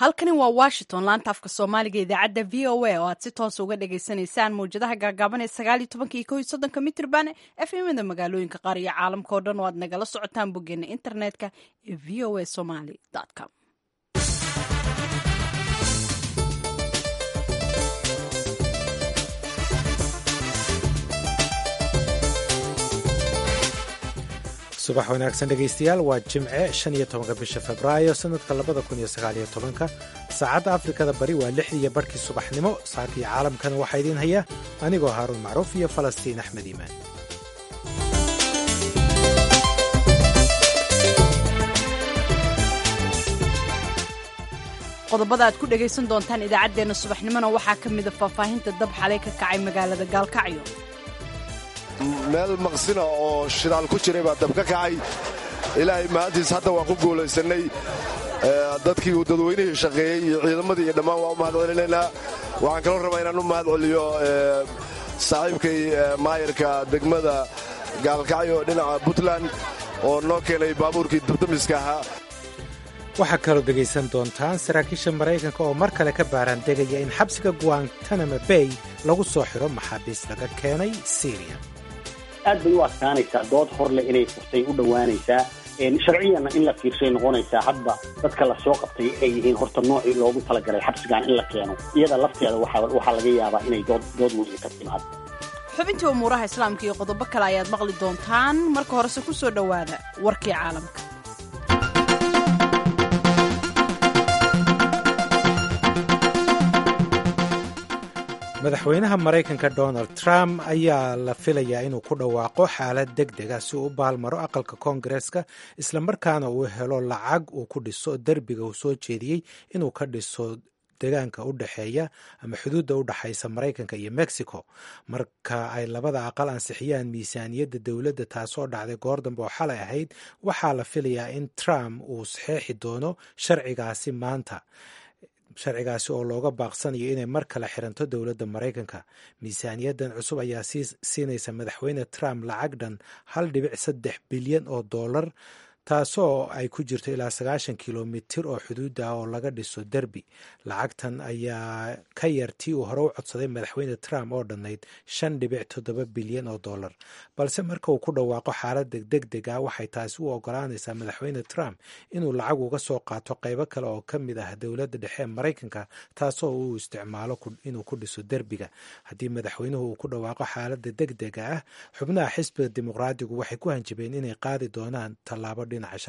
halkani waa washington laanta afka soomaaliga idaacadda v o a oo aad si toos uga dhagaysanaysaan mawjadaha gaagaaban ee sagaal iyo tobanka iyo kow iyo soddonka mitrban efmada magaalooyinka qaar iyo caalamka oo dhan oo aad nagala socotaan boggeena internetka ee v o a somaly com subax wanaagsan dhegaystayaal waa jimce shan iyo tobanka bisha februaayo sanadka labada kun iyo sagaaliyo tobanka saacadda afrikada bari waa lixdiiyo barhkii subaxnimo saakii caalamkana waxaa idiin haya anigoo haaruun macruuf iyo falastiin axmed iimaan qodobada aad ku dhegaysan doontaan idaacaddeenna subaxnimona waxaa ka mida faahfaahinta dab xalay ka kacay magaalada gaalkacyo meel maqsina oo shidaal ku jiray baa dab ka kacay ilaahay maantiis hadda waan ku guulaysannay dadkii uu dadweynihii shaqeeyey iyo ciidamadii iyo dhammaan waa u mahad celinaynaa waxaan kaloo rabaa inaan u mahad celiyo saaxiibkay maayarka degmada gaalkacyo dhinaca puntland oo noo keenay baabuurkii dabdamiska ahaa waxaa kaloo dhegaysan doontaan saraakiisha maraykanka oo mar kale ka baaraan degaya in xabsiga guantanamo bay lagu soo xiro maxaabiis laga keenay syriya aad bay u adkaanaysaa dood horleh inay furtay u dhowaanaysaa sharciyanna in la fiirshay noqonaysaa hadba dadka la soo qabtay ay yihiin horta noocii loogu talagalay xabsigan in la keeno iyada lafteeda waxaa laga yaabaa inay dood weyn ka timaado xubintii umuuraha islaamka iyo qodobo kale ayaad maqli doontaan marka horese ku soo dhowaada warkii caalamka madaxweynaha maraykanka donald trump ayaa la filayaa inuu ku dhawaaqo xaalad deg dega si uu u baalmaro aqalka koongareeska islamarkaana uu helo lacag uu ku dhiso derbiga uu soo jeediyey inuu ka dhiso degaanka u dhexeeya ama xuduudda u dhexaysa maraykanka iyo mexico marka ay labada aqal ansixiyaan miisaaniyadda dowladda taasoo dhacday goor dambe oo xalay ahayd waxaa la filayaa in trump uu saxeexi doono sharcigaasi maanta sharcigaasi oo looga baaqsanayo inay mar kale xiranto dowladda maraykanka miisaaniyaddan cusub ayaa siinaysa madaxweyne trump lacag dhan hal dhibic saddex bilyan oo dollar taasoo ay ku jirto ilaa sagaashan kilomitir oo xuduudda ah oo laga dhiso derbi lacagtan ayaa ka yar tii uu hore u codsaday madaxweyne trump oo dhannayd shan dhibic toddoba bilyan oo dollar balse marka uu ku dhawaaqo xaaladda deg deg ah waxay taasi u ogolaanaysaa madaxweyne trump inuu lacag uga soo qaato qaybo kale oo ka mid ah dowladda dhexe ee maraykanka taasoo uu isticmaalo inuu ku dhiso derbiga haddii madaxweynuhu uu ku dhawaaqo xaaladda deg dega ah xubnaha xisbiga dimuqraadigu waxay ku hanjabeen inay qaadi doonaan tallaabo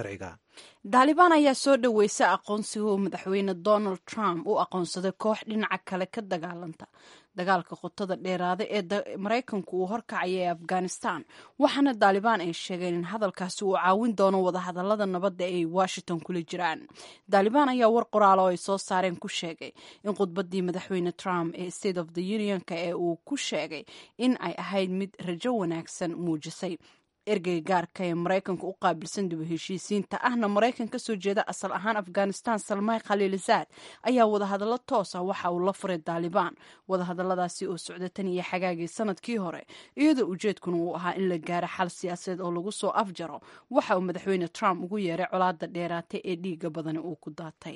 daalibaan ayaa soo dhoweysay aqoonsiga uu madaxweyne donald trump u aqoonsaday koox dhinaca kale ka dagaalanta dagaalka qotada dheeraada ee maraykanku uu horkacaya ee afghanistan waxaana daalibaan ay sheegeen in hadalkaasi uu caawin doono wadahadalada nabadda ay washington kula jiraan daalibaan ayaa war qoraalo ay soo saareen ku sheegay in khudbadii madaxweyne trump ee state of the unionka ee uu ku sheegay in ay ahayd mid rajo wanaagsan muujisay ergeyga gaarka ee maraykanka u qaabilsan dib u heshiisiinta ahna maraykan ka soo jeeda asal ahaan afghanistan salmay khaliilizaad ayaa wadahadallo toosa waxa uu la furay daalibaan wadahadalladaasi oo socda tan iyo xagaagii sanadkii hore iyadoo ujeedkuna uu ahaa in la gaaro xal siyaasadeed oo lagu soo afjaro waxa uu madaxweyne trump ugu yeeray colaadda dheeraatay ee dhiiga badani uu ku daatay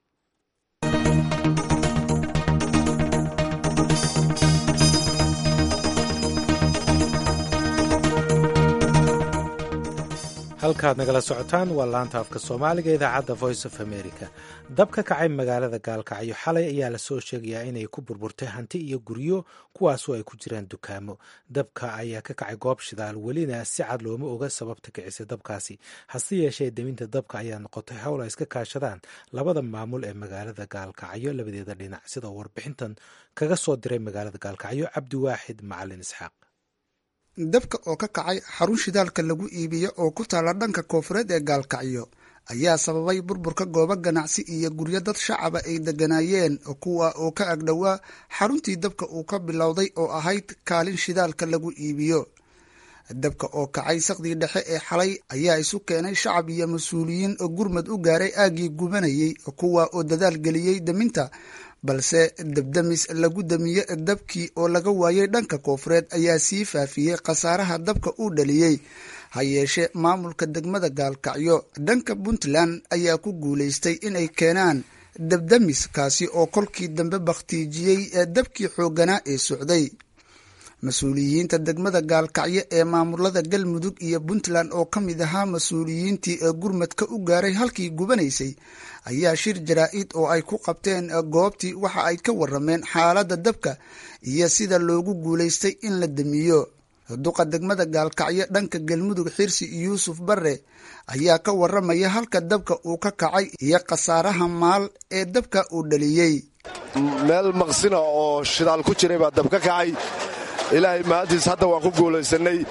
halkaad nagala socotaan waa laanta afka soomaaliga idaacadda voice of america dab ka kacay magaalada gaalkacyo xalay ayaa lasoo sheegayaa inay ku burburtay hanti iyo guryo kuwaasoo ay ku jiraan dukaamo dabka ayaa ka kacay goob shidaal welina si cad looma oga sababta kicisay dabkaasi hase yeeshee deminta dabka ayaa noqotay howl ay iska kaashadaan labada maamul ee magaalada gaalkacyo labadeeda dhinac sidoo warbixintan kaga soo diray magaalada gaalkacyo cabdiwaaxid macalin isxaaq dabka oo ka kacay xarun shidaalka lagu iibiyo oo ku taalla dhanka koofureed ee gaalkacyo ayaa sababay burburka goobo ganacsi iyo guryo dad shacaba ay degganaayeen kuwa oo ka agdhowaa xaruntii dabka uu ka bilowday oo ahayd kaalin shidaalka lagu iibiyo dabka oo kacay saqdii dhexe ee xalay ayaa isu keenay shacab iyo mas-uuliyiin oo gurmad u gaaray aaggii gubanayey kuwa oo dadaal geliyey deminta balse dabdamis lagu damiye dabkii oo laga waayay dhanka koofureed ayaa sii faafiyey khasaaraha dabka uu dhaliyey ha yeeshee maamulka degmada gaalkacyo dhanka puntland ayaa ku guulaystay inay keenaan dabdamis kaasi oo kolkii dambe bakhtiijiyey ee dabkii xoogganaa ee socday mas-uuliyiinta degmada gaalkacyo ee maamulada galmudug iyo puntland oo ka mid ahaa mas-uuliyiintii ee gurmadka u gaaray halkii gubanaysay ayaa shir jaraa-id oo ay ku qabteen goobtii waxa ay ka warameen xaaladda dabka iyo sida loogu guulaystay in la damiyo duqa degmada gaalkacyo dhanka galmudug xirsi yuusuf bare ayaa ka waramaya halka dabka uu ka kacay iyo khasaaraha maal ee dabka uu dhaliyey meel maqsina oo shidaal ku jiray baa dab ka kacay ilaahay maantiis hadda waan ku guulaysannay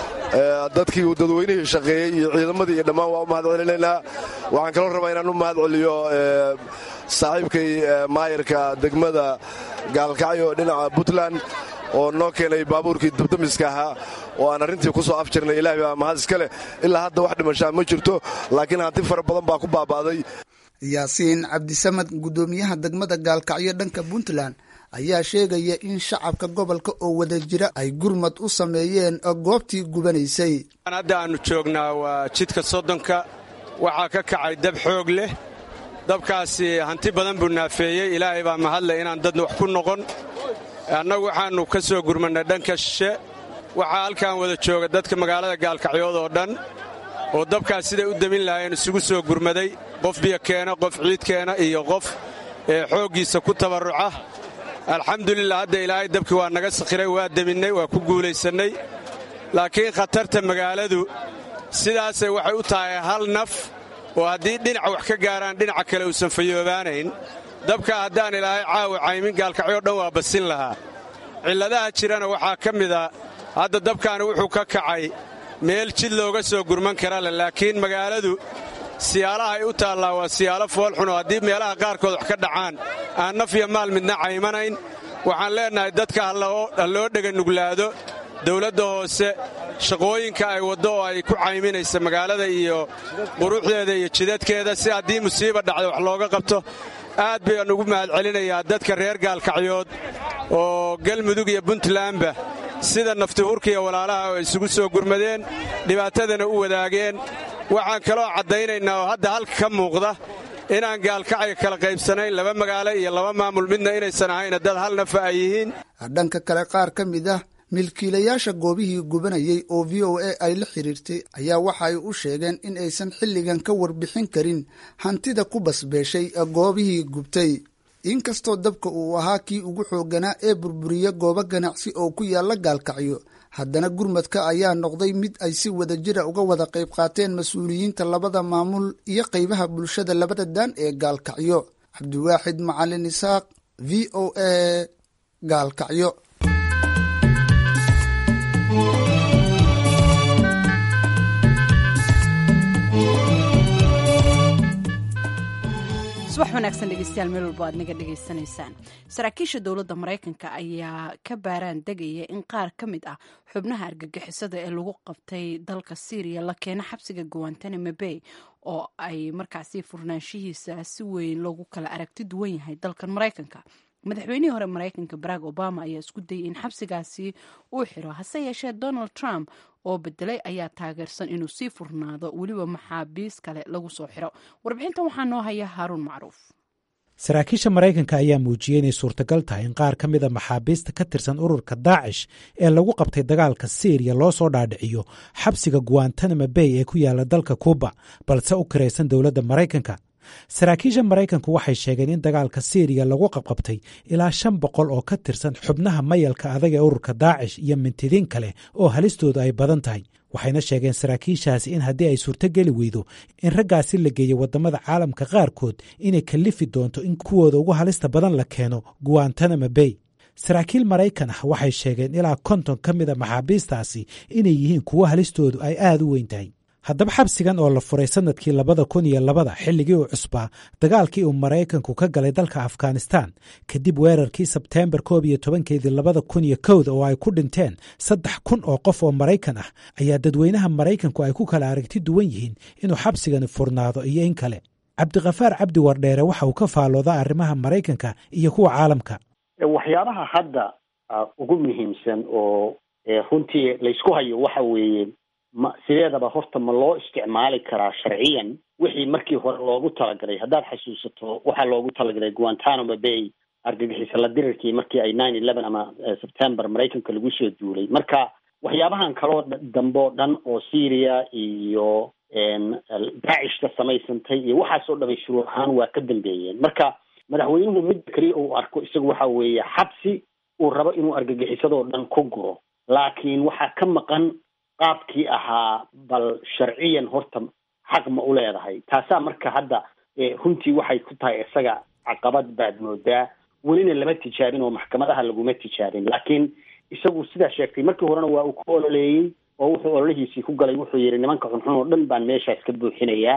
dadkii uu dadweynihii shaqeeyey iyo ciidamadii iyo dhammaan waa u mahad celinaynaa waxaan kaloo rabaa inaan u mahad celiyo saaxiibkay maayarka degmada gaalkacyo dhinaca puntland oo noo keenay baabuurkii dabdamiska ahaa oo aan arrintii ku soo afjirnay ilahay baa mahad iska leh ilaa hadda wax dhimashaa ma jirto laakiin hanti fara badan baa ku baaba'day yaasiin cabdisamad guddoomiyaha degmada gaalkacyo dhanka puntland ayaa sheegaya in shacabka gobolka oo wada jira ay gurmad u sameeyeen goobtii gubanaysay hadda aannu joognaa waa jidka soddonka waxaa ka kacay dab xoog leh dabkaasi hanti badan buu naafeeyey ilaahay baa mahadleh inaan dadna wax ku noqon annagu waxaannu ka soo gurmannay dhanka shishe waxaa halkan wada jooga dadka magaalada gaalkacyood oo dhan oo dabkaas siday u demin lahaayeen isugu soo gurmaday qof biyo keena qof ciid keena iyo qof ee xooggiisa ku tabarruca alxamdulilah hadda ilaahay dabkii waa naga sakhiray waa deminnay waa ku guulaysannay laakiin khatarta magaaladu sidaasay waxay u tahay hal naf oo haddii dhinaca wax ka gaaraan dhinaca kale uusan fayoobaanayn dabka haddaan ilaahay caawa caymin gaalkacyo dhan waa basin lahaa cilladaha jirana waxaa ka mida hadda dabkaani wuxuu ka kacay meel jid looga soo gurman kara leh laakiin magaaladu siyaalaha ay u taallaa waa siyaalo foolxun oo haddii meelaha qaarkood wax ka dhacaan aan naf iyo maal midna caymanayn waxaan leennahay dadka ha loo dheganuglaado dawladda hoose shaqooyinka ay waddo oo ay ku cayminaysa magaalada iyo quruxdeeda iyo jidadkeeda si haddii musiiba dhacda wax looga qabto aad bayaan ugu mahad celinayaa dadka reer gaalkacyood oo galmudug iyo puntlandba sida naftihurka iyo walaalaha oo isugu soo gurmadeen dhibaatadana u wadaageen waxaan kaloo caddaynaynaa oo hadda halka ka muuqda inaan gaalkacyo kala qaybsanayn laba magaalo iyo laba maamul midna inaysan ahayna dad hal nafa ay yihiin dhanka kale qaar ka mid ah milkiilayaasha goobihii gubanayay oo v o a ay la xiriirtay ayaa waxa ay u sheegeen in aysan xilligan ka warbixin karin hantida ku basbeeshay goobihii gubtay inkastoo dabka uu ahaa kii ugu xoogganaa ee burburiya goobo ganacsi oo ku yaalla gaalkacyo haddana gurmadka ayaa noqday mid ay si wada jira uga wada qayb qaateen mas-uuliyiinta labada maamul iyo qaybaha bulshada labada daan ee gaalkacyo cabdiwaaxid macalin isaaq v o a gaalkacyo subax wanaagsan dhegeystayaal meel walba aad naga dhegaysanaysaan saraakiisha dowladda maraykanka ayaa ka baaraan degaya in qaar ka mid ah xubnaha argagixisada ee lagu qabtay dalka syriya la keeno xabsiga guantanamo bay oo ay markaasi furnaanshihiisa si weyn loogu kala aragti duwan yahay dalkan maraykanka madaxweynihii hore maraykanka barack obama ayaa isku dayay in xabsigaasi uu xiro hase yeeshee donald trump oo bedelay ayaa taageersan inuu sii furnaado weliba maxaabiis kale lagu soo xiro warbixintan waxaa noo haya haaruun macruuf saraakiisha maraykanka ayaa muujiyey inay suurtagal tahay in qaar ka mida maxaabiista ka tirsan ururka daacish ee lagu qabtay dagaalka syriya loo soo dhaadhiciyo xabsiga guantanamo bay ee ku yaala dalka kuuba balse u kiraysan dowladda maraykanka saraakiisha maraykanku waxay sheegeen in dagaalka syriya lagu qabqabtay ilaa shan boqol oo ka tirsan xubnaha mayalka adag ee ururka daacish iyo mintidiin kale oo halistoodu ay badan tahay waxayna sheegeen saraakiishaasi in haddii ay suurtogeli weydo in raggaasi la geeyo waddamada caalamka qaarkood inay kallifi doonto in kuwooda ugu halista badan la keeno guantanamo bay saraakiil maraykan ah waxay sheegeen ilaa konton ka mida maxaabiistaasi inay yihiin kuwo halistoodu ay aada u weyn tahay haddaba xabsigan oo la furay sanadkii labada kun iyo labada xilligii uu cusbaa dagaalkii uu maraykanku ka galay dalka afghanistan kadib weerarkii sebteembar koob iyo tobankeedii labada kun iyo kowda oo ay ku dhinteen saddex kun oo qof oo maraykan ah ayaa dadweynaha maraykanku ay ku kala aragti duwan yihiin inuu xabsigani furnaado iyo in kale cabdikhafaar cabdi wardheere waxa uu ka faaloodaa arrimaha maraykanka iyo kuwa caalamka waxyaabaha hadda ugu muhiimsan oo runtii laysku hayo waxa weeye ma sideedaba horta ma loo isticmaali karaa sharciyan wixii markii hore loogu talagalay haddaad xasuusato waxaa loogu talagalay guantanamo bay argagixisa la dirirkii markii ay nine eleven ama september maraykanka lagu soo duulay marka waxyaabahan kaloo dambe oo dhan oo syria iyo daacishka samaysantay iyo waxaasoo dhamay shuruur ahaan waa ka dambeeyeen marka madaxweynuhu midda keliya uu arko isagu waxa weeye xabsi uu rabo inuu argagixisadoo dhan ku guro laakiin waxaa ka maqan qaabkii ahaa bal sharciyan horta xaq ma u leedahay taasaa marka hadda runtii waxay ku tahay isaga caqabad baad moodaa welina lama tijaabin oo maxkamadaha laguma tijaabin laakiin isagu sidaa sheegtay markii horena waa uu ku ololeeyey oo wuxuu ololihiisii ku galay wuxuu yidhi nimanka xunxun oo dhan baan meeshaas ka buuxinayaa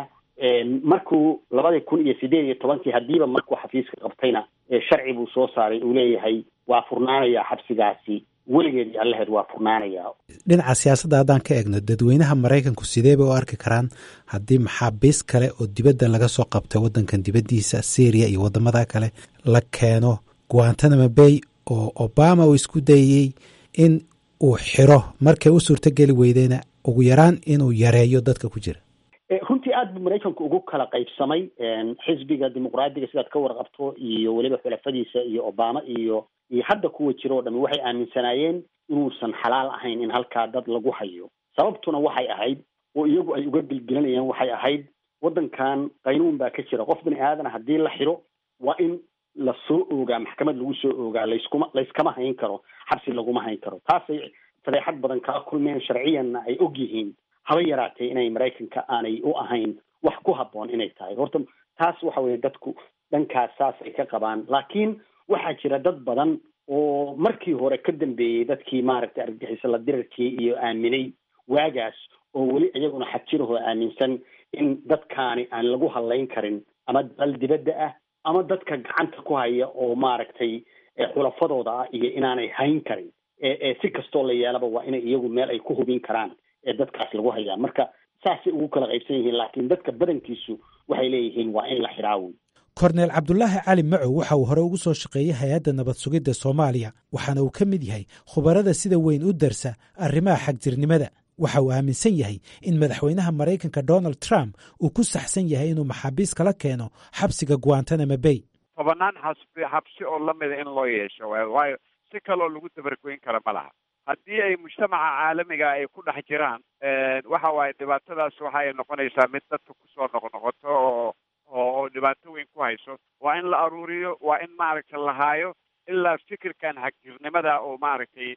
markuu labadii kun iyo sideed iyo tobankii haddiiba markuu xafiiska qabtayna sharci buu soo saaray uu leeyahay waa furnaanayaa xabsigaasi weligeed iyo allaheed waa furnaanayaa dhinaca siyaasadda haddaan ka eegno dadweynaha maraykanku sidee bay u arki karaan haddii maxaabiis kale oo dibadda laga soo qabtay waddankan dibaddiisa syriya iyo waddamada kale la keeno guantanamo bay oo obama uu isku dayey in uu xiro markay u suurtogeli weydeyna ugu yaraan inuu yareeyo dadka ku jira runtii aad buu maraykanku ugu kala qaybsamay xisbiga dimuqraadiga sidaad ka warqabto iyo weliba xulafadiisa iyo obama iyo iyo hadda kuwa jira oo dhami waxay aaminsanaayeen inuusan xalaal ahayn in halkaa dad lagu hayo sababtuna waxay ahayd oo iyagu ay uga gelgelanayaan waxay ahayd waddankan qaynuun baa ka jira qof bini aadana haddii la xiro waa in la soo oogaa maxkamad lagu soo oogaa layskuma layskama hayn karo xabsi laguma hayn karo taasay fadeexad badan kala kulmeen sharciyanna ay og yihiin haba yaraatee inay maraykanka aanay u ahayn wax ku habboon inay tahay horta taas waxa weeye dadku dhankaas saas ay ka qabaan laakiin waxaa jira dad badan oo markii hore ka dambeeyey dadkii maaragtay argagixiso la dirarkii iyo aaminay waagaas oo weli iyaguna xajirahoo aaminsan in dadkaani aan lagu hadlayn karin ama dal dibadda ah ama dadka gacanta ku haya oo maaragtay xulafadooda ah iyo inaanay hayn karin si kastoo la yeelaba waa inay iyagu meel ay ku hubin karaan ee dadkaas lagu hayaa marka saasay ugu kala qaybsan yihiin laakiin dadka badankiisu waxay leeyihiin waa in la xidhaawi korneel cabdulaahi cali macow waxa uu hore ugu soo shaqeeyey hay-adda nabad sugidda soomaaliya waxaana uu ka mid yahay khubarada sida weyn u darsa arrimaha xagjirnimada waxa uu aaminsan yahay in madaxweynaha maraykanka donald trump uu ku saxsan yahay inuu maxaabiis kala keeno xabsiga guantanamo bay tobanaan xasbi xabsi oo lamida in loo yeesho waayo si kaloo lagu dabargoyn kara ma laha haddii ay mujtamaca caalamiga ay ku dhex jiraan waxa waaye dhibaatadaas waxa ay noqonaysaa mid dadka kusoo noqnoqoto oo oo dhibaato weyn ku hayso waa in la aruuriyo waa in maaragtay la haayo ilaa fikirkan xagjirnimada oo maaragtay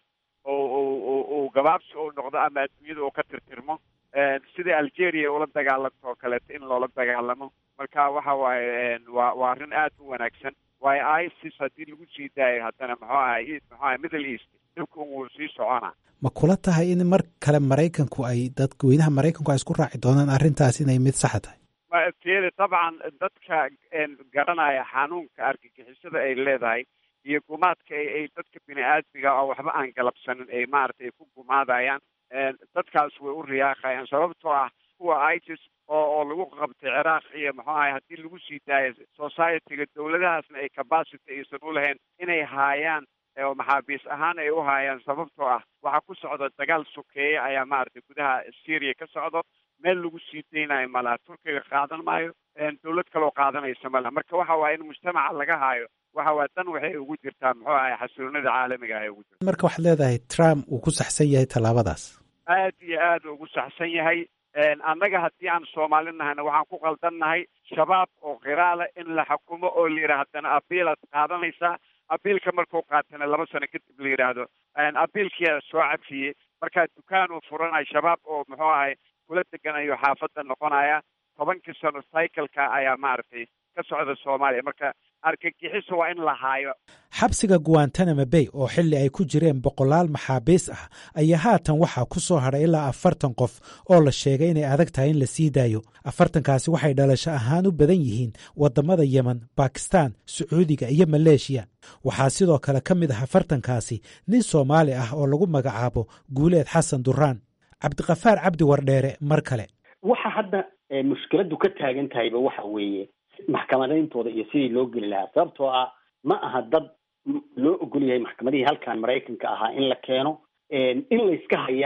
uu gabaabsi uu noqdo ama adduunyada uu ka tirtirmo sidai algeria ula dagaalanto oo kaleeto in loola dagaalamo marka waxa waaye waa waa arrin aad u wanaagsan waayo isis haddii lagu sii daayo haddana muxuu ahay muxuu ahay middle east dhibka wuu sii socona ma kula tahay in mar kale maraykanku ay dadweynaha maraykanku ay isku raaci doonaan arrintaas inay mid saxa tahay tiyada dabcan dadka garanaya xanuunka argagixisada ay leedahay iyo gumaadka ay dadka bini aadmiga oo waxba aan galabsanin ay maaragtay ay ku gumaadayaan dadkaas way u riyaaqayaan sababtoo ah kuwa isis oo oo lagu qabtay ciraaq iyo muxuu ahay haddii lagu sii daayo societyga dawladahaasna ay capacity aysan u lahayn inay haayaan oo maxaabiis ahaan ay u haayaan sababtoo ah waxaa ku socda dagaal sokeeye ayaa maaragtay gudaha syria ka socdo meel lagu sii daynayo malaha turkiga qaadan maayo dawlad kaloo qaadanaysa malaha marka waxa waaya in mujtamaca laga haayo waxa waaya dan waxay ugu jirtaa muxuu ahay xasiloonida caalamiga ay ugu jirta marka waxaad leedahay trump uu ku saxsan yahay tallaabadaas aad iyo aad ugu saxsan yahay annaga haddii aan soomaali nahayna waxaan ku qaldannahay shabaab oo qiraala in la xukumo oo la yidhaha haddana abiilaad qaadanaysaa abiilka markuu qaatana laba sano kadib la yidhaahdo abiilkiyaa soo cafiyey markaa dukaan uu furanayo shabaab oo muxuu ahay kula deganayo xaafadda noqonaya tobankii sano cycleka ayaa maaragtay ka socda soomaaliya marka argagixiso waa in la haayo xabsiga guantanamo bay oo xilli ay ku jireen boqolaal maxaabiis ah ayaa haatan waxaa ku soo hadhay ilaa afartan qof oo la sheegay inay adag tahay in la sii daayo afartankaasi waxay dhalasho ahaan u badan yihiin waddamada yemen bakistan sacuudiga iyo maleeshiya waxaa sidoo kale ka mid ah afartankaasi nin soomaali ah oo lagu magacaabo guuleed xasan duraan cabdiqafaar cabdi wardheere mar kale waxa hadda mushkiladu ka taagan tahayba waxa weeye maxkamadayntooda iyo sidii loo geli lahaa sababtoo ah ma aha dad loo ogol yahay maxkamadihii halkan maraykanka ahaa in la keeno in layska hayana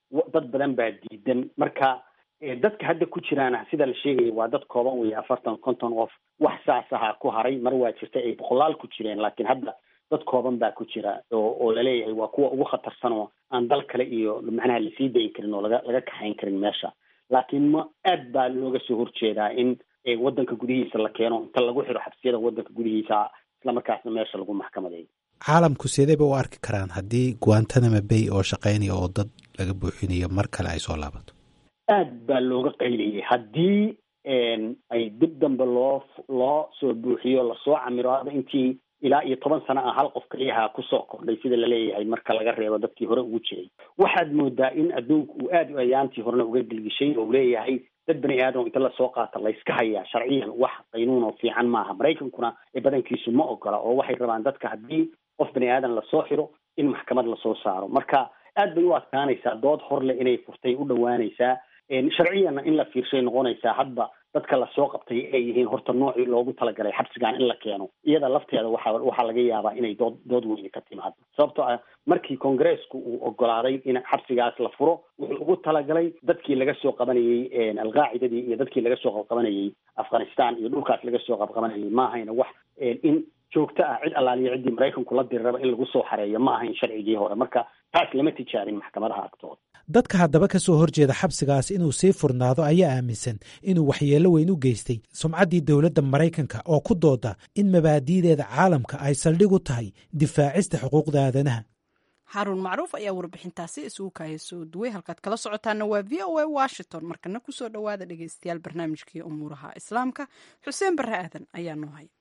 dad badan baa diidan marka dadka hadda ku jiraana sida la sheegaya waa dad kooban weeye afartan konton qof wax saas ahaa ku haray mar waa jirta ay boqolaal ku jireen laakiin hadda dad kooban baa ku jira oo oo laleeyahay waa kuwa ugu khatarsan oo aan dal kale iyo macnaha lasii dayi karin oo laga laga kaxayn karin meesha laakiin ma aad baa looga soo horjeedaa in waddanka gudihiisa la keeno inta lagu xiro xabsiyada waddanka gudihiisa islamarkaasna meesha lagu maxkamadeeyo caalamku sideyba u arki karaan haddii guantanamo bay oo shaqaynaya oo dad laga buuxinayo mar kale ay soo laabato aad baa looga qayliyay haddii ay dib dambe loo loo soo buuxiyo lasoo camiro hadda intii ilaa iyo toban sano ah hal qof kaliyaha kusoo kordhay sida laleeyahay marka laga reebo dadkii hore ugu jiray waxaad moodaa in adduunku uu aad u ayaantii horena uga gelgishay oo leeyahay dad bani aadam inta lasoo qaata layska hayaa sharciyan wax qaynuun oo fiican maaha maraykankuna badankiisu ma ogola oo waxay rabaan dadka haddii qof bani aadan lasoo xiro in maxkamad lasoo saaro marka aad bay u adkaanaysaa dood horle inay furtay u dhowaanaysaa sharciyanna in la fiirshay noqonaysaa hadba dadka lasoo qabtay ay yihiin horta noocii loogu talagalay xabsigan in la keeno iyada lafteeda waxa waxaa laga yaabaa inay dood dood weyne ka timaado sababtoo ah markii kongareesku uu ogolaaday in xabsigaas la furo wuxuu ugu talagalay dadkii laga soo qabanayey alqaacidadii iyo dadkii laga soo qabqabanayey afghanistan iyo dhulkaas laga soo qabqabanayay ma ahayna wax in joogto ah cid allaaliyo ciddii maraykanku la diri raba in lagu soo xareeyo ma ahayn sharcigii hore marka taas lama tijaabin maxkamadaha agtooda dadka haddaba ka soo horjeeda xabsigaas inuu sii furnaado ayaa aaminsan inuu waxyeello weyn u geystay sumcaddii dowladda maraykanka oo ku dooda in mabaadi'deeda caalamka ay saldhig u tahay difaacista xuquuqda aadanaha xaruun macruuf ayaa warbixintaasi isugu kaaya soo duway halkaad kala socotaana waa v o a washington markana kusoo dhowaada dhegeystayaal barnaamijkii umuuraha islaamka xuseen barre aadan ayaa noo haya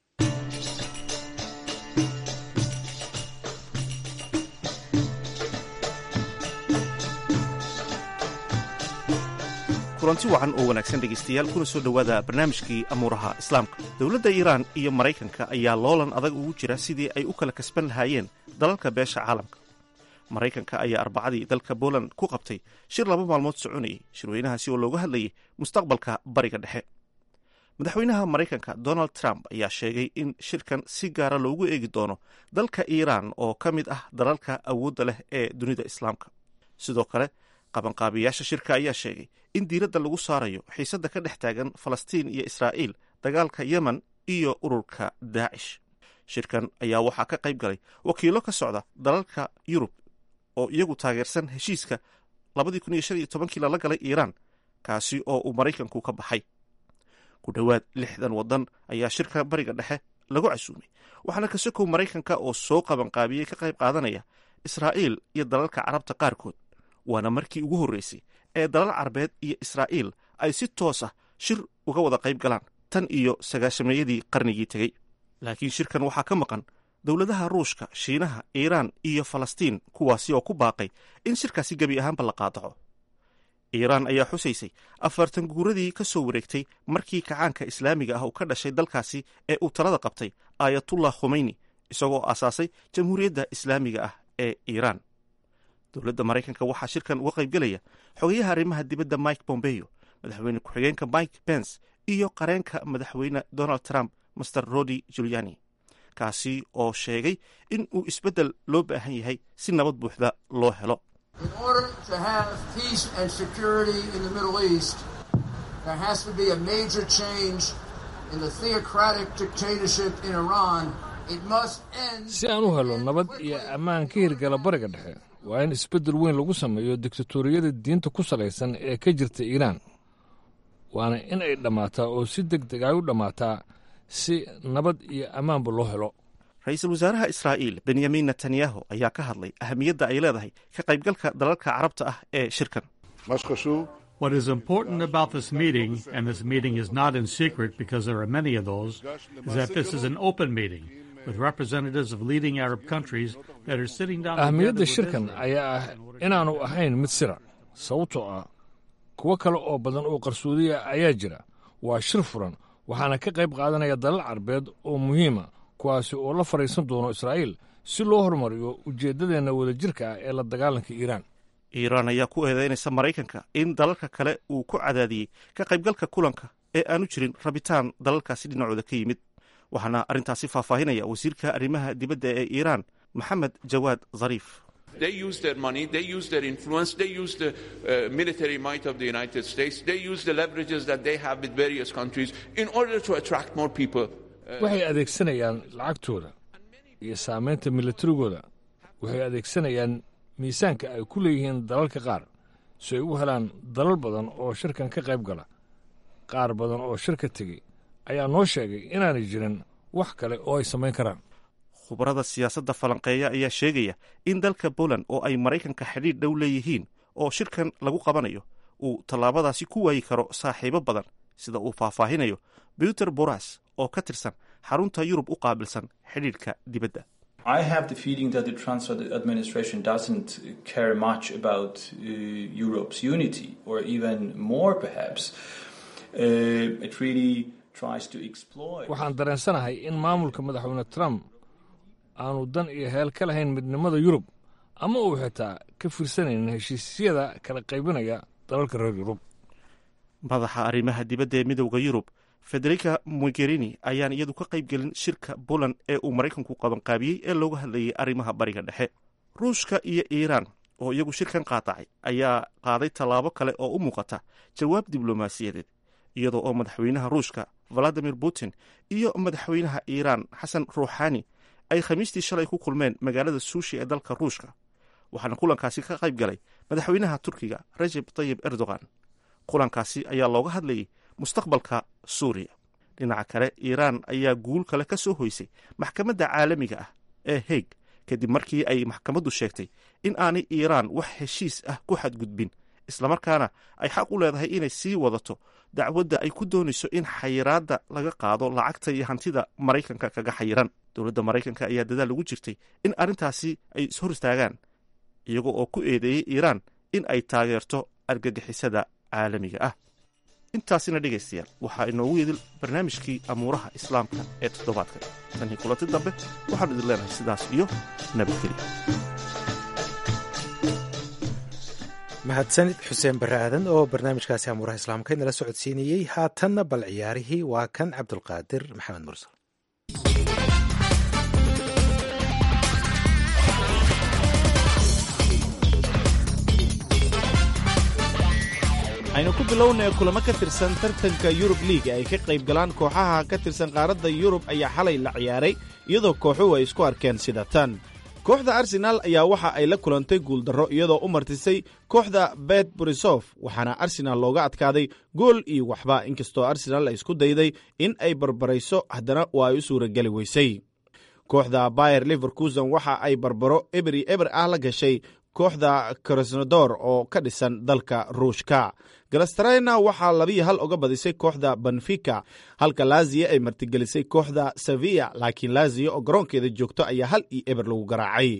kulanti wacan oo wanaagsan dhegaystayaal kuna soo dhowaada barnaamijkii amuuraha islaamka dowladda iiraan iyo maraykanka ayaa loolan adag ugu jira sidii ay u kala kasban lahaayeen dalalka beesha caalamka maraykanka ayaa arbacadii dalka boland ku qabtay shir laba maalmood soconayay shirweynahaasi oo looga hadlayay mustaqbalka bariga dhexe madaxweynaha maraykanka donald trump ayaa sheegay in shirkan si gaara loogu eegi doono dalka iiraan oo ka mid ah dalalka awoodda leh ee dunida islaamka sidoo kale qabanqaabiyaasha shirka ayaa sheegay in diiradda lagu saarayo xiisadda ka dhex taagan falastiin iyo israa'iil dagaalka yemen iyo ururka daacish shirkan ayaa waxaa ka qayb galay wakiilo ka socda dalalka yurub oo iyagu taageersan heshiiska kii lala galay iiraan kaasi oo uu maraykanku ka baxay ku dhowaad lixdan waddan ayaa shirka bariga dhexe lagu casuumay waxaana kasokow maraykanka oo soo qabanqaabiyey ka qayb qaadanaya israa'iil iyo dalalka carabta qaarkood waana markii ugu horreysay ee dalal carabeed iyo israa'iil ay si toos ah shir uga wada qayb galaan tan iyo sagaashameeyadii qarnigii tegey laakiin shirkan waxaa ka maqan dowladaha ruushka shiinaha iiraan iyo falastiin kuwaasi oo ku baaqay in shirkaasi gebi ahaanba la qaadaco iiraan ayaa xusaysay afartan guuradii ka soo wareegtay markii kacaanka islaamiga ah uu ka dhashay dalkaasi ee uu talada qabtay aayatullah khomeyni isagoo aasaasay jamhuuriyadda islaamiga ah ee iiraan dowladda maraykanka waxaa shirkan uga qaybgelaya xogayaha arrimaha dibadda mike bombeyo madaxweyne ku-xigeenka mike pence iyo qareenka madaxweyne donald trump master rodi juliani kaasi oo sheegay in uu isbeddel loo baahan yahay si nabad buuxda loo helo si aan u helo nabad iyo ammaan ka hirgala bariga dhexe waa in isbeddel weyn lagu sameeyo diktatoriyada diinta ku salaysan ee ka jirta iiraan waana in ay dhammaataa oo si deg deg ay u dhammaataa si nabad iyo ammaanba loo helo ra-iisul wasaaraha israa'iil benyamin netanyahu ayaa ka hadlay ahamiyadda ay leedahay ka qaybgalka dalalka carabta ah ee shirkan What is important about this meeting, and this meeting is not in secret because there are many of those, is that this is an open meeting with representatives of leading Arab countries that are sitting down ahmiyadda shirkan ayaa ah inaanu ahayn mid sira sababtoo ah kuwo kale oo badan oo qarsoodiya ayaa jira waa shir furan waxaana ka qayb qaadanaya dalal carbeed oo muhiima kuwaasi oo la fadhiisan doono israa'iil si loo horumariyo ujeeddadeenna wadajirka ah ee la dagaalanka iiraan iiraan ayaa ku eedeynaysa maraykanka in dalalka kale uu ku cadaadiyey ka qaybgalka kulanka ee aanu jirin rabitaan dalalkaasi dhinacooda ka yimid waxaana arrintaasi faahfaahinaya wasiirka arrimaha dibadda ee iiraan maxamed jawaad zariif They use their money, they use their influence, they use the uh, military might of the United States, they use the leverages that they have with various countries in order to attract more people. waxay adeegsanayaan lacagtooda iyo saamaynta milatarigooda waxay adeegsanayaan miisaanka ay ku leeyihiin dalalka qaar si ay u helaan dalal badan oo shirkan ka qayb gala qaar badan oo shirka tegey ayaa noo sheegay inaanay jirin wax kale oo ay samayn karaan khubarada siyaasadda falanqeeya ayaa sheegaya in dalka poland oo ay maraykanka xidhiidh dhow leeyihiin oo shirkan lagu qabanayo uu tallaabadaasi ku waayi karo saaxiibo badan sida uu faahfaahinayo buter boras oo ka tirsan xarunta yurub u qaabilsan xidhiidhka dibadda I have the feeling that the Trump administration doesn't care much about uh, Europe's unity, or even more perhaps. Uh, it really tries to exploit. waxaan dareensanahay in maamulka madaxweyne trump aanu dan iyo heel ka lahayn midnimada yurub ama uu xitaa ka fiirsanaynin heshiisyada kala qaybinaya dalalka reer yurub madaxa arrimaha dibadda ee midowda yurub federica mogherini ayaan iyadu ka qayb gelin shirka poland ee uu maraykanku qabanqaabiyey ee looga hadlayay arrimaha bariga dhexe ruushka iyo iiraan oo iyagu shirkan qaadacay ayaa qaaday tallaabo kale oo u muuqata jawaab diblomaasiyadeed iyadoo oo madaxweynaha ruushka valadimir putin iyo madaxweynaha iiraan xasan ruuxani ay khamiistii shalay ku kulmeen magaalada suushi ee dalka ruushka waxaana kulankaasi ka qayb galay madaxweynaha turkiga rajeb tayib erdogan kulankaasi ayaa looga hadlayay mustaqbalka suuriya dhinaca kale iiraan ayaa guul kale ka soo hoysay maxkamadda caalamiga ah ee heeg kadib markii ay maxkamaddu sheegtay in aanay iiraan wax heshiis ah ku xadgudbin islamarkaana ay xaq u leedahay inay sii wadato dacwadda ay ku doonayso in xayiraadda laga qaado lacagta iyo hantida maraykanka kaga xayiran dowladda maraykanka ayaa dadaal ugu jirtay in arrintaasi ay ishor istaagaan iyago oo ku eedeeyey iiraan in ay taageerto argagixisada caalamiga ah intaasina dhegaystayaal waxaa inoogu yidil barnaamijkii amuuraha islaamka ee toddobaadkan tanii kulanti dambe waxaan idin leenahay sidaas iyo nabadgelya mahadsanid xuseen barre aadan oo barnaamijkaasi amuuraha islaamka inala socodsiinayey haatanna bal ciyaarihii waa kan cabdulqaadir maxamed mursal aynu ku bilownay kulamo ka tirsan tartanka yurub liig ay ka qayb galaan kooxaha ka tirsan qaaradda yurub ayaa xalay la ciyaaray iyadoo kooxuhu ay isku arkeen sida tan kooxda arsenaal ayaa waxa ay la kulantay guuldarro iyadoo u martisay kooxda bet borisof waxaana arsenaal looga adkaaday gool iyo waxba inkastoo arsenaal ay isku dayday in ay barbarayso haddana waa ay u suurageli weysay kooxda bayer liverkusen waxa ay barbaro eberi eber ah la gashay kooxda krasnodor oo ka dhisan dalka ruushka galastarena waxaa labiyo hal uga badisay kooxda benfica halka laziya ay martigelisay kooxda sevilla laakiin laziya oo garoonkeeda joogto ayaa hal iyo eber lagu garaacay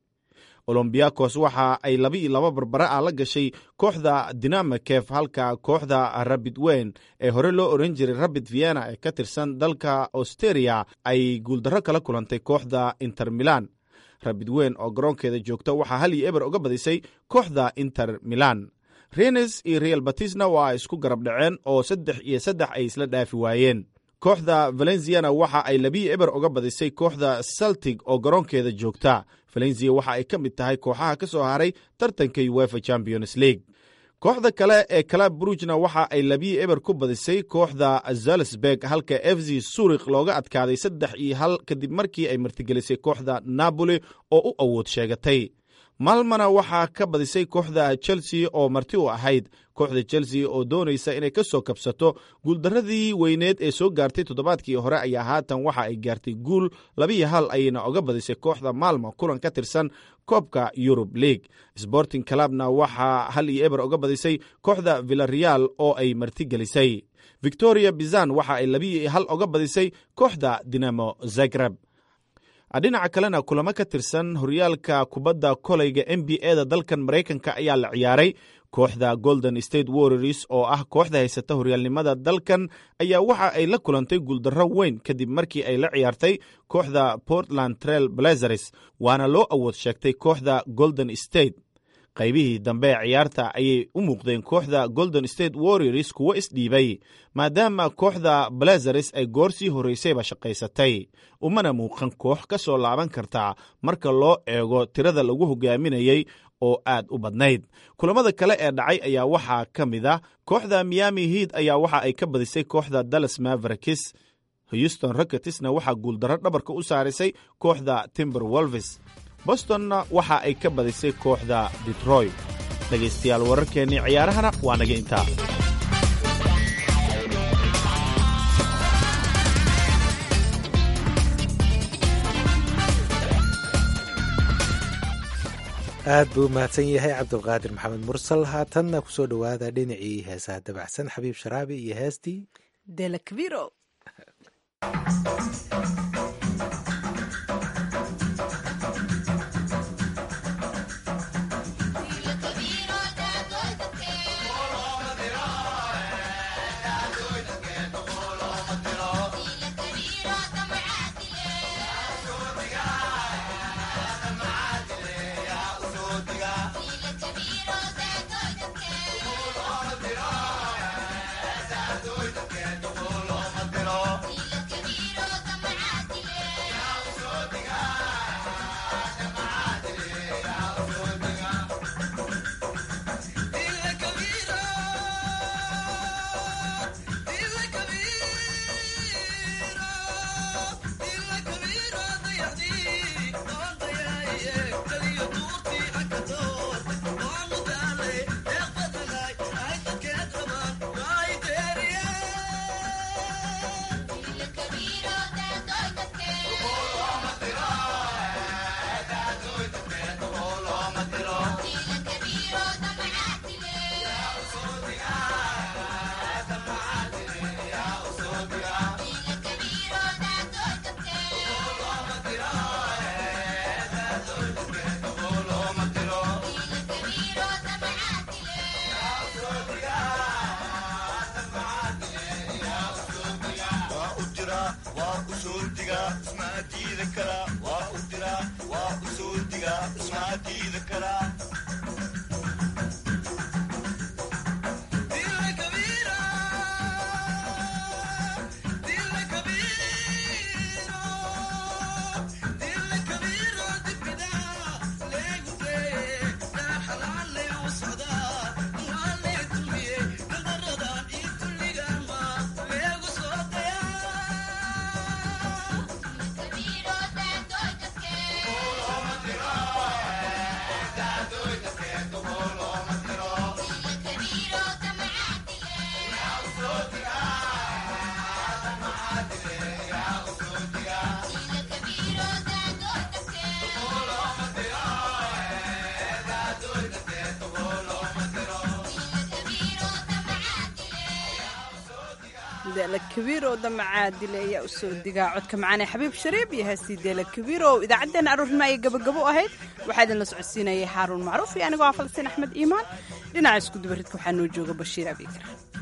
olombiyakos waxa ay laba iyo laba barbara ah la gashay kooxda dinamakef halka kooxda rabid weyn ee hore loo oran jiray rabid vienna ee ka tirsan dalka austeria ay guuldarro kala kulantay kooxda inter milan rabid weyn oo garoonkeeda joogta waxaa hal iyo eber uga badisay kooxda inter milan renes iyo real batisna waa ay isku garab dhaceen oo saddex iyo saddex ay isla dhaafi waayeen kooxda valenciana waxa ay labiyo eber uga badisay kooxda saltig oo garoonkeeda joogta valencia waxa ay ka mid tahay kooxaha ka soo haray tartanka uefa champions league kooxda kale ee kalab brugna waxa ay labiyo eber ku badisay kooxda zalsberg halka f z surik looga adkaaday saddex iyo hal kadib markii ay martigelisay kooxda napoli oo u awood sheegatay maalmana waxaa ka badisay kooxda chelsea oo marti u ahayd kooxda chelsea oo doonaysa inay ka soo kabsato guuldaradii weyneed ee soo gaartay toddobaadkii hore ayaa haatan waxa ay gaartay guul labiyo hal ayayna oga badisay kooxda maalmo kulan ka tirsan koobka yurub league sporting clubna waxaa hal iyo eber uga badisay kooxda villareal oo ay martigelisay victoria bizan waxa ay labiyo hal uga badisay kooxda dinamo zagreb dhinaca kalena kulamo ka tirsan horyaalka kubadda koleyga n b a da dalkan maraykanka ayaa la ciyaaray kooxda golden state warriors oo ah kooxda haysata horyaalnimada dalkan ayaa waxa ay la kulantay guuldarro weyn kadib markii ay la ciyaartay kooxda portland trail blazers waana loo awood sheegtay kooxda golden state qaybihii dambe ee ciyaarta ayay u muuqdeen kooxda golden state warriors kuwo isdhiibay maadaama kooxda blazares ay goor sii horraysayba shaqaysatay umana muuqan koox ka soo laaban karta marka loo eego tirada lagu hogaaminayey oo aad u badnayd kulamada kale ee dhacay ayaa waxaa ka mid a kooxda miami hiid ayaa waxa ay ka badisay kooxda dallas mavericks houston rocketsna waxaa guuldarro dhabarka u saarisay kooxda timber wolves bostonna waxa ay ka badisay kooxda detroit dhegaystayaal wararkeennii ciyaarahana waa naga intaa aad buu u mahadsan yahay cabdulqaadir maxamed mursal haatanna kusoo dhowaada dhinacii heesaha dabacsan xabiib sharaabi iyo heestii delakviro kabiirow damacaadile ayaa usoo digaa codka macaane xabiib shariib iyo heestii deela kabiirow idaacaddeenna aroornimo ayay gabagabo ahayd waxaa idinla socodsiinayay xaaruun macruuf iyo anigoo ah falastiin axmed iimaan dhinaca isku dubaridka waxaa noo jooga bashiir abikar